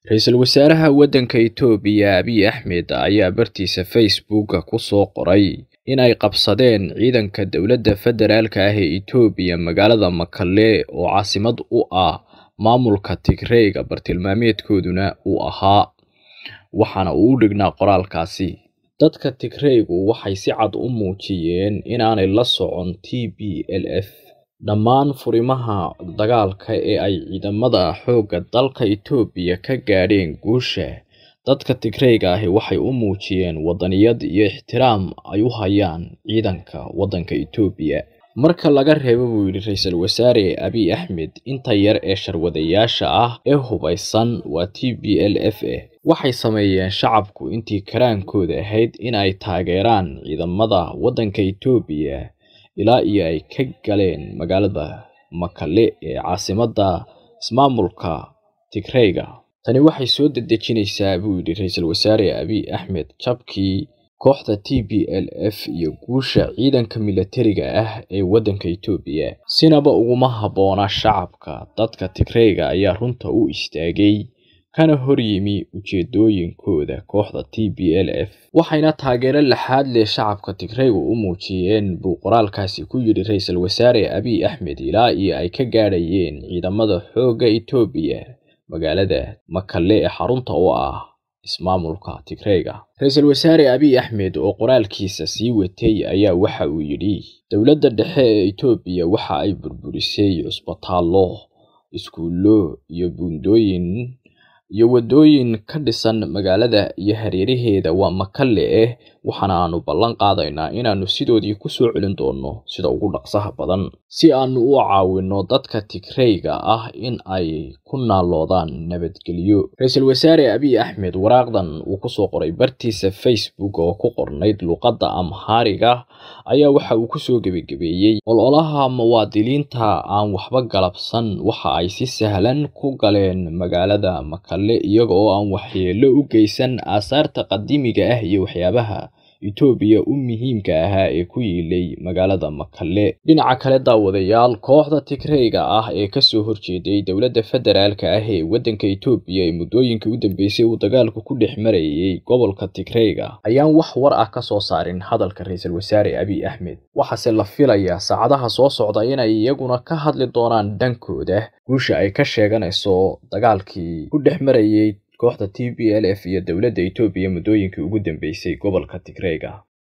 Ra'iisul Wasaaraha waddanka Itoobiya Abiy Ahmed ayaa bartiisa Facebook ku soo qoray in ay qabsadeen ciidanka dowladda federaalka ah ee Itoobiya magaalada Mekelle oo caasimad u ah maamulka Tigreega bartilmaameedkooduna uu ahaa waxaana uu u dhignaa qoraalkaasi dadka Tigreegu waxay si cad u muujiyeen inaanay la socon TPLF dhammaan furimaha dagaalka ee ay ciidamada xoogga dalka Itoobiya ka gaadheen guusha dadka Tigreega ahi waxay u muujiyeen waddaniyad iyo ixtiraam ay u hayaan ciidanka waddanka Itoobiya marka laga reebo buu yidhi ra'iisul wasaare Abiy Ahmed inta yar ee sharwadayaasha ah ee hubaysan waa TPLF waxay sameeyeen shacabku intii karaankooda ahayd in ay taageeraan ciidamada waddanka Itoobiya ilaa iyo ay ka galeen magaalada Mekelle ee caasimadda ismaamulka Tigreega tani waxay soo dedejinaysaa buu yidhi ra'iisul wasaare Abiy Ahmed jabkii kooxda TPLF iyo guusha ciidanka militariga ah ee waddanka Itoobiya sinaba uguma habboona shacabka dadka Tigreega ayaa runta u istaagay kana hor yimi ujeedooyinkooda kooxda TPLF waxayna taageero laxaad leh shacabka Tigreegu u muujiyeen buu qoraalkaasi ku yidhi ra'iisul wasaare Abiy Ahmed ilaa iyo ay ka gaadhayeen ciidamada xoogga Itoobiya magaalada Mekelle ee xarunta u ah ismaamulka Tigreega ra'iisul wasaare Abiy Ahmed oo qoraalkiisa sii watay ayaa waxa uu yidhi dowladda dhexe ee Itoobiya waxa ay burburisay cusbitaallo iskuullo iyo buundooyin iyo waddooyin ka dhisan magaalada iyo hareeraheeda waa Mekelle eh waxaana aanu ballan qaadaynaa inaannu sidoodii ku soo celin doonno sida ugu dhaqsaha badan si aanu u caawinno dadka Tigreega ah in ay ku naaloodaan nabadgelyo ra'iisul wasaare Abiy Ahmed waraaqdan uu ku soo qoray bartiisa Facebook oo ku qornayd luqadda Amhariga ayaa waxa uu ku soo gebagabeeyey ololaha muwaadiniinta aan waxba galabsan waxa ay si sahlan ku galeen magaalada Mekelle iyaga oo aan waxyeello u geysan aasaarta qadiimiga ah iyo waxyaabaha Itoobiya u muhiimka ahaa ee ku yiilay magaalada Mekelle dhinaca kale daawadayaal kooxda Tigreega ah ee ka soo horjeeday dowladda federaalka ah ee waddanka Itoobiya ee muddooyinkii u dambeysay uu dagaalku ku dhex marayay gobolka Tigreega ayaan wax war ah ka soo saarin hadalka ra'iisul wasaare Abiy Ahmed waxaase la filayaa saacadaha soo socda inay iyaguna ka hadli doonaan dhankooda guusha ay ka sheeganayso dagaalkii ku dhex marayay kooxda TPLF iyo dowladda Itoobiya muddooyinkii ugu dambeysay gobolka Tigreega